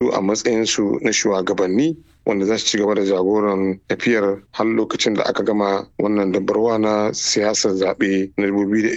su a matsayinsu na shugabanni wanda za su ci gaba da jagoran tafiyar har lokacin da aka gama wannan dabarwa na siyasar zaɓe na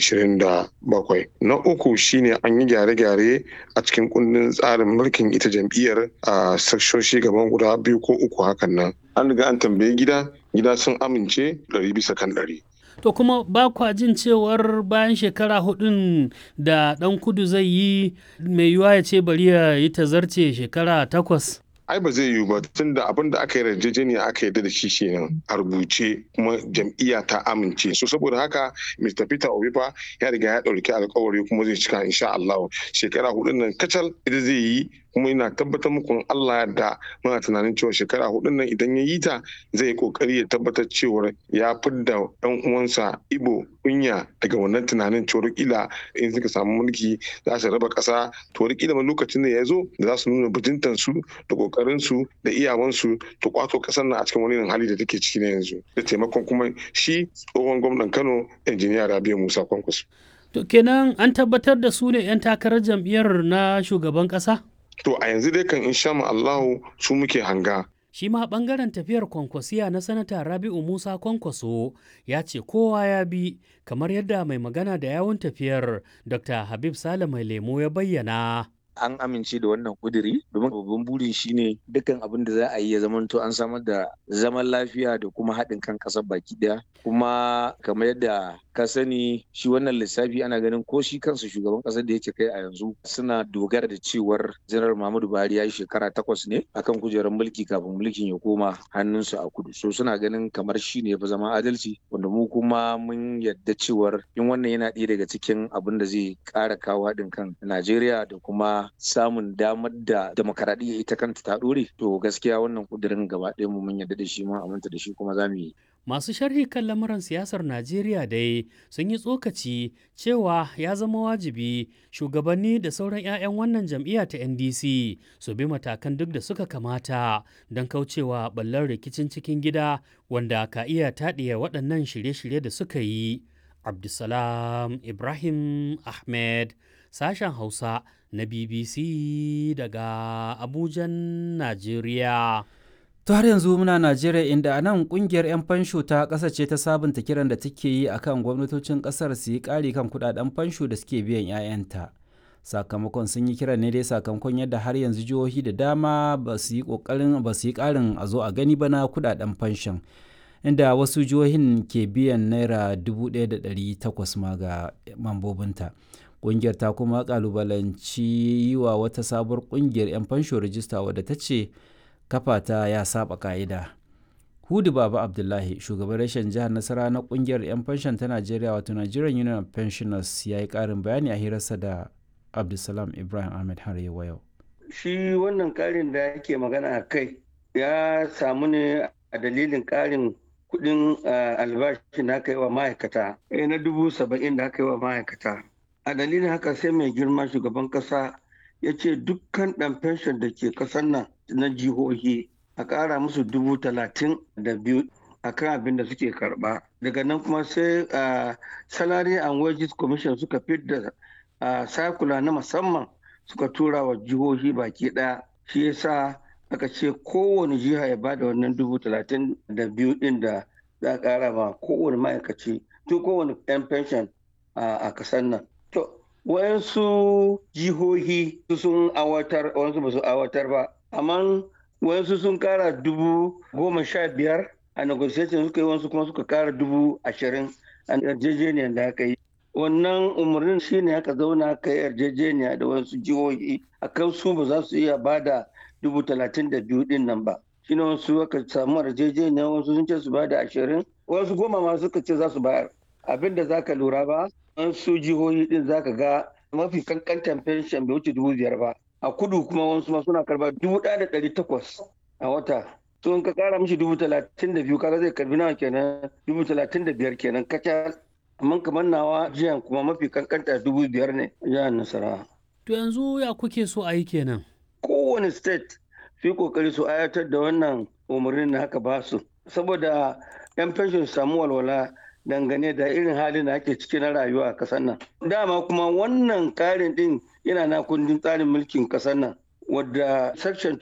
2027. Na uku shine an yi gyare-gyare a cikin kundin tsarin mulkin ita jam'iyyar a sakshoshi gaban guda biyu ko uku hakan nan. An riga an tambayi gida, gida sun amince ɗari bisa kan ɗari. To kuma ba kwa jin cewar bayan shekara hudun da ɗan kudu zai yi mai yiwuwa ya ce bari ya yi tazarce shekara takwas. ai ba zai yiwu ba tun da abin da aka yi yarjejeniya aka yarda da shi kenan a rubuce kuma jam'iyya ta amince so saboda haka Mr. Peter Obi fa ya riga ya ɗauki alkawari kuma zai cika insha Allah shekara hudun nan kacal ita zai yi kuma ina tabbatar muku Allah da muna tunanin cewa shekara hudun nan idan ya yi ta zai yi kokari ya tabbatar cewa ya fidda ɗan uwansa Ibo kunya daga wannan tunanin cewa kila in suka samu mulki za su raba ƙasa to kila ma lokacin da ya zo da za su nuna bajintan su da kokarin su da iyawansu to kwato ƙasar nan a cikin wani hali da take ciki na yanzu da taimakon kuma shi tsohon gwamnan Kano injiniya Rabiu Musa Kwankwaso. To kenan an tabbatar da su ne 'yan takarar jam'iyyar na shugaban ƙasa? To a yanzu dai kan insha Allahu su muke hanga. Shi ma ɓangaren tafiyar kwankwasiya na sanata Rabi'u Musa Kwankwaso ya ce kowa ya bi kamar yadda mai magana da yawun tafiyar Dr. Habib Sale mai lemo ya bayyana. an amince da wannan kuduri domin babban burin shine dukkan abin da za a yi ya zamanto an samar da zaman lafiya da kuma haɗin kan ƙasar baki ɗaya kuma kamar yadda ka sani shi wannan lissafi ana ganin ko shi kansa shugaban ƙasar da yake kai a yanzu suna dogara da cewar janar Muhammadu Buhari ya yi shekara takwas ne akan kujerar mulki kafin mulkin ya koma hannunsu a kudu so suna ganin kamar shi ne ya fi zama adalci wanda mu kuma mun yadda cewar in wannan yana ɗaya daga cikin abin da zai ƙara kawo haɗin kan Najeriya da kuma samun damar da demokaradiyya ita kanta ta ɗore to gaskiya wannan kudirin gaba ɗaya mu mun yarda da shi mun aminta da shi kuma za mu yi. Masu sharhi kan lamuran siyasar Najeriya dai sun yi tsokaci cewa ya zama wajibi shugabanni da sauran 'ya'yan wannan jam'iyya ta NDC su bi matakan duk da suka kamata don kaucewa ɓallar rikicin cikin gida wanda ka iya taɗiya waɗannan shirye-shirye da suka yi. Abdulsalam Ibrahim Ahmed sashen Hausa na BBC daga Abujan, Najeriya. To har yanzu muna Najeriya inda a nan kungiyar 'yan fansho ta ƙasa ce ta sabunta kiran da take yi akan gwamnatocin ƙasar su yi ƙari kan kudaden fansho da suke biyan 'ya'yanta. Sakamakon sun yi kiran ne dai sakamakon yadda har yanzu jihohi da dama ba su yi ƙoƙarin ba su yi ƙarin a zo a gani ba na kudaden fanshon. Inda wasu jihohin ke biyan naira 1,800 ma ga mambobinta. kungiyar ta kuma kalubalanci yi wa wata sabuwar kungiyar 'yan fansho rajista wadda ta ce kafa ta ya saba ka'ida hudu baba abdullahi shugaban rashin jihar nasara na kungiyar 'yan fanshon ta najeriya wato nigerian union of pensioners ya yi karin bayani a hirarsa da abdulsalam ibrahim ahmed har yau shi wannan karin da yake magana a kai ya samu ne a dalilin karin kudin albashi da aka yi wa ma'aikata na dubu saba'in da aka yi wa ma'aikata a dalilin haka sai mai girma shugaban kasa ya ce dukkan ɗan fenshon da ke ƙasar nan na jihohi a ƙara musu dubu talatin da biyu a kan abin da suke karɓa daga nan kuma sai salary and wages commission suka fidda sakula na musamman suka tura wa jihohi baki ɗaya shi yasa aka ce kowane jiha ya bada wannan dubu talatin da biyu ɗin da za a ƙara ma kowane ma'aikaci to kowane 'yan fenshon a ƙasar nan To, wayansu jihohi sun awatar, wayansu ba su awatar ba, amma wayansu sun kara dubu goma sha biyar a negotiation suka yi wasu kuma suka kara dubu ashirin a yarjejeniyar da aka yi. Wannan umarnin shi ne aka zauna aka yi yarjejeniya da wasu jihohi a kan su ba za su iya ba da dubu talatin da biyu din nan ba. Shi ne wasu aka samu yarjejeniya wasu sun ce su ba da ashirin, wasu goma ma suka ce za su bayar. Abin da za ka lura ba, an su jihohi din zaka ga mafi kankantan fenshen bai wuce dubu biyar ba a kudu kuma wasu ma suna karba dubu ɗaya da ɗari takwas a wata to in ka kara mishi dubu talatin da biyu kaga zai karbi nawa kenan dubu talatin da biyar kenan kacal amma kamar nawa jiyan kuma mafi kankanta dubu biyar ne jihar nasarawa. to yanzu ya kuke so a yi kenan. kowane state su yi kokari su ayatar da wannan umarnin da haka ba su saboda yan fenshin su samu walwala dangane da irin halin da ake ciki na rayuwa a kasar nan. Dama kuma wannan karin din yana na kundin tsarin mulkin kasar nan wadda section